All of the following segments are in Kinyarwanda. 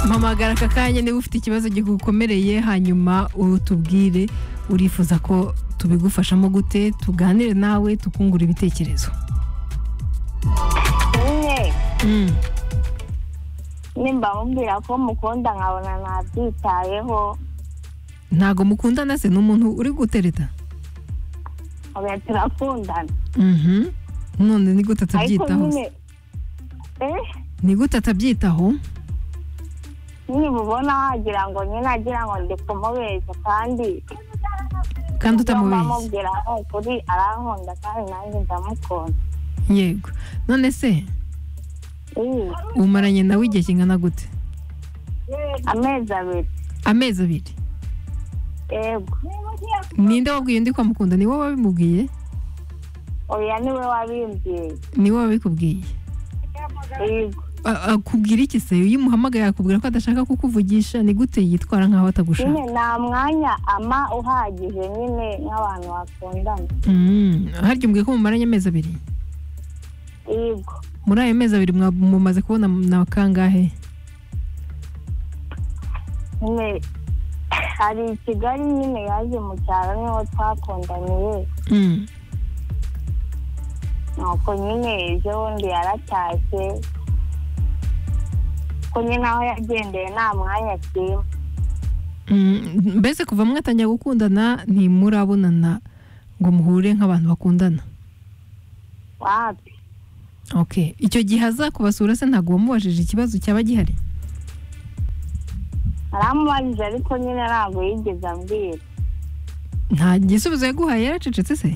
mpamagara aka kanya niba ufite ikibazo gikukomereye hanyuma utubwire urifuza ko tubigufashamo gute tuganire nawe tukungura ibitekerezo nyine Mm. nimba mumbwira ko mukunda nkabona ntabyitayeho ntago mukundana se ni umuntu uri gutereta nkabona turakundana Mhm. none ni gute ariko atabyitaho se? nyine eh ni gute atabyitaho nibubona wagira ngo nyine agira ngo ndi kumubeshya kandi kandi utamubeshye utamubeshya ndamubwira aho kuri arankunda kandi nanjye ndamukunda yego none se Ih, umaranye nawe igihe kingana gute amezi abiri amezi abiri yego ninde wabwiye undi ko amukunda ni wowe wabimubwiye oya niwe wabimbwiye ni wowe wabikubwiye yego A- akubwira iki se iyo umuhamagaye akubwira ko adashaka kukuvugisha ni gute yitwara nk'aho atagushaka nyine nta mwanya ama uhagije nyine nk'abantu bakundana Mm. harya umbwiye ko mumaranye amezi abiri yego muri ayo mezi abiri mwa- mumaze kubona na kangahe nyine hari i kigali nyine yaje mu cyaro niho twakundaniye Mm. nuko nyine ejo bundi yaratashye ko nyine aho yagendeye nta mwanya kirimo Mm, mbese kuva mwatangira gukundana ntimurabonana ngo muhure nk'abantu bakundana wapi okay icyo gihe aza kubasura se ntabwo wamubajije ikibazo cyaba gihari aramubajije ariko nyine ntabwo yigeze ambwira nta gisubizo yaguhaye yaracecetse se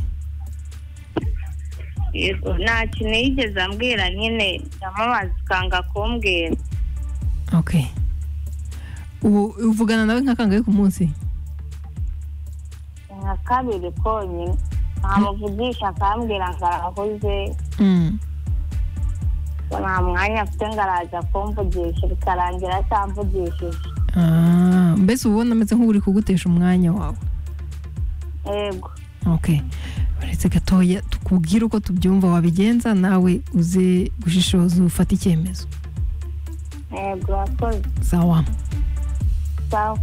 yego nta kintu yigeze ambwira nyine ndamubaza ukanga kumbwira okay ubu uvugana nawe nka kangahe ku munsi nka kabiri konyine ntamuvugisha akambwira ngo arahuze Mm. ngo nta mwanya afite ngo araza kumvugisha bikarangira atamvugishije Ah, mbese uba ubona ameze nk'uri kugutesha umwanya wawe yego okay uretse gatoya tukubwire uko tubyumva wabigenza nawe uze gushishoza ufate icyemezo yego yakoze sawa sawa